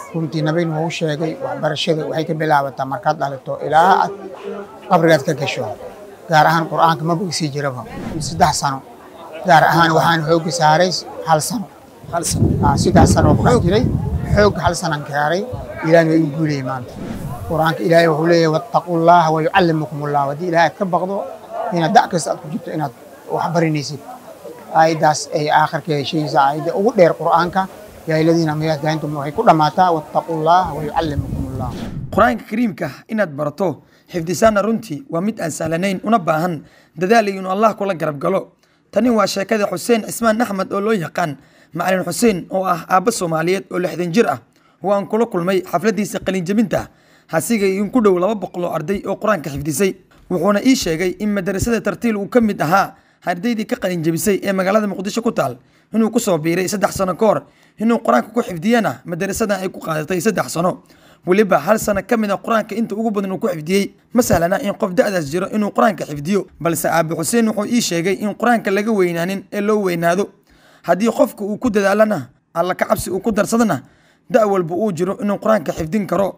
runtii nabigna wuu sheegay waxbarashada waxay ka bilaabataa markaad dhalito ilaa aad qabrigaad ka gasho gaar ahaan qur'aanka ma bogsii jiraba saddex sano gaar ahaan waxaan xoogga saaray hal sano saddex sano ku dhex jiray xoogga hal sanan gaaray ilaahna waa igu guulayay maanta qur'aanka ilaahay wuxuu leeyahay wattaqullaha wa yucallimukum allah haddii ilaahay ka baqdo inaad da' kasta aad ku jirto inaad wax barinaysid aayaddaas ay aakhirkeeda sheegaysa aayadda ugu dheer qur'aanka yaa aladiina mayadaantum waxay ku dhammaataa wattaqullaha wa yucallimukum allah qur-aanka kariimka inaad barato xifdisaanna runtii waa mid aan sahlanayn una baahan dadaal iyo inuu allah kula garab galo tani waa sheekada xuseen cismaan axmed oo loo yaqaan macalin xuseen oo ah aabbo soomaaliyeed oo lixdan jir ah oo aan kula kulmay xafladiisa qalinjabinta hasiga in ku dhow laba boqol oo arday oo qur-aanka xifdisay wuxuuna ii sheegay in madarasada tartiil uu ka mid ahaa ardaydii ka qalinjabisay ee magaalada muqdisho ku taal inuu ku soo biiray saddex sano ka hor inuu qur-aanka ku xifdiyana madarasadan ay ku qaadatay saddex sano weliba hal sano ka mid a qur-aanka inta ugu badan uu ku xifdiyey ma sahlana in qof da'daas jiro inuu qur-aanka xifdiyo balse aabe xuseen wuxuu ii sheegay in qur-aanka laga weynaanin ee loo weynaado haddii qofka uu ku dadaalana alla ka cabsi uu ku darsadana da' walba uu jiro inuu qur-aanka xifdin karo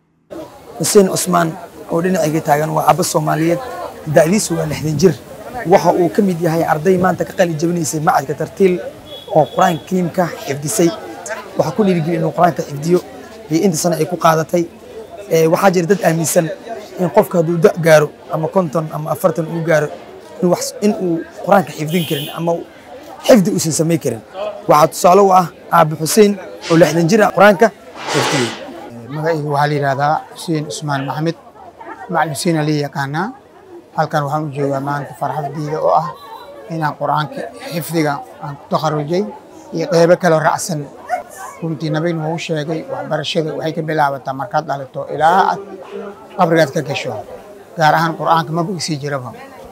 xuseen cusmaan oo dhinacayga taagan waa aba soomaaliyeed da'diisu waa lixdan jir waxa uu ka mid yahay arday maanta ka qalin jabinaysay macadka tartiil oo qur-aanka kariimka xifdisay waxaa ku dhiirigeliya inuu qur-aanka xifdiyo iyo inta sano ay ku qaadatay waxaa jira dad aaminsan in qofka hadduu da gaaro ama konton ama afartan uu gaaro in uu qur-aanka xifdin karin ama xifdi uusan samayn karin waxaa tusaale u ah aabe xuseen oo lixdan jir ah qur-aanka xifdiyey magacayga waxaa la yidhahdaa xuseen cusmaan maxamed macalin xuseen lii yaqaanaa halkan waxaan u joogaa maanta farxaddiida oo ah inaan qur'aanka xifdiga aan ku takharujay iyo qeybo kaloo raacsan runtii nabigna wuu sheegay waxbarashada waxay ka bilaabataa markaad dhalito ilaa aad qabrigaad ka gasho gaar ahaan qur'aanka ma bogsii jiraba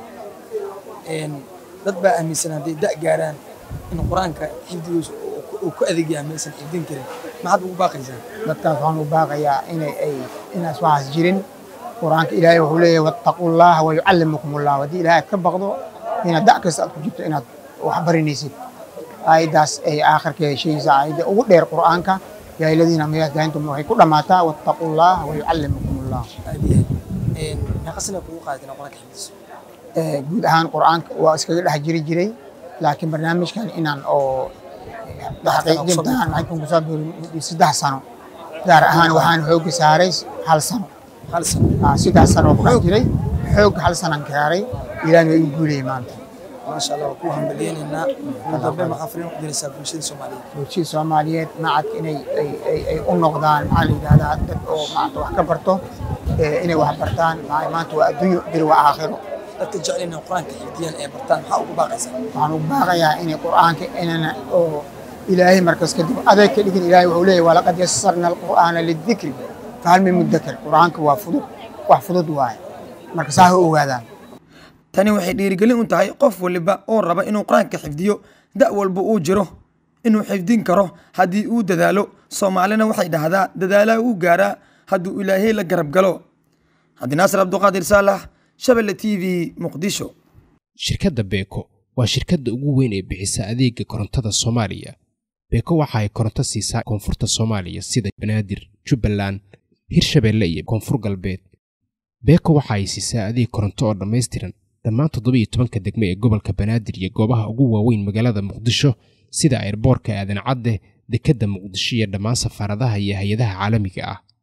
dad baa aaminsan hadday da' gaaraan in qur-aanka xifdigiisu uu ku adeegyaa maysan xifdin karin maxaad ugu baaqaysaa dadkaas waxaan u baaqayaa inay ay inaas waxaas jirin qur'aanka ilaahay wuxuu leeyahay wattaqullaha wa yucallimukum allah haddii ilaahay aad ka baqdo inaad da' kasta aad ku jirto inaad wax barinaysid aayaddaas ay aakhirkeeda sheegaysa aayadda ugu dheer qur'aanka yaa aladiina mayadaantum waxay ku dhammaataa wattaqullaha wa yucallimukum allah meeqasina kugu qaadatina qur-aanka xifdiso guud ahaan qur'aanka waa iskaga dhex jiri jiray laakiin barnaamijkan inaan oo xaqiijintaan maxay kun kusoo biirin saddex sano gaar ahaan waxaan xoogga saaray hal sano hal sano saddex sano ku dhex jiray xoogga hal sanan gaaray ilaahna waa igu guulayay maanta maasha allah waa ku hambaliyeynaynaa ugu dambe maxaa fariin ku diraysaa bulshada soomaaliyeed bulshada soomaaliyeed macadka inay ay ay ay u noqdaan maxaa la yidhahdaa dad oo maanta wax ka barto inay wax bartaan maanta waa adduunyo biri waa aakhiro dadka jecel inay qur-aanka xifdiyaan ee bartaan maxaa ugu baaqaysaa waxaan ugu baaqayaa inay qur'aanka inana oo ilaahay markas kadib adeeg ka dhigin ilaahay wuxuu leeyahay walaqad yassarna alqur'aana lidikri fahal min mudakir qur'aanka waa fudud wax fudud waaye marka saa ha ogaadaan tani waxay dhiirigelin u tahay qof waliba oo raba inuu qur-aanka xifdiyo da' walba uu jiro inuu xifdin karo haddii uu dadaalo soomaalina waxay dhahdaa dadaalaha uu gaaraa hadduu ilaahay la garab galo cabdinaasir cabduqaadir saalax shabelle t v muqdisho shirkadda beeko waa shirkadda ugu weyn ee bixisa adeega korontada soomaaliya beeko waxa ay koronto siisaa koonfurta soomaaliya sida banaadir jubbaland hirshabeelle iyo koonfur galbeed beeko waxa ay siisaa adeeg koronto oo dhammaystiran dhammaan toddobiiyo tobanka degme ee gobolka banaadir iyo goobaha ugu waaweyn magaalada muqdisho sida airboorka aadan cadde dekedda muqdisho iyo dhammaan safaaradaha iyo hay-adaha caalamiga ah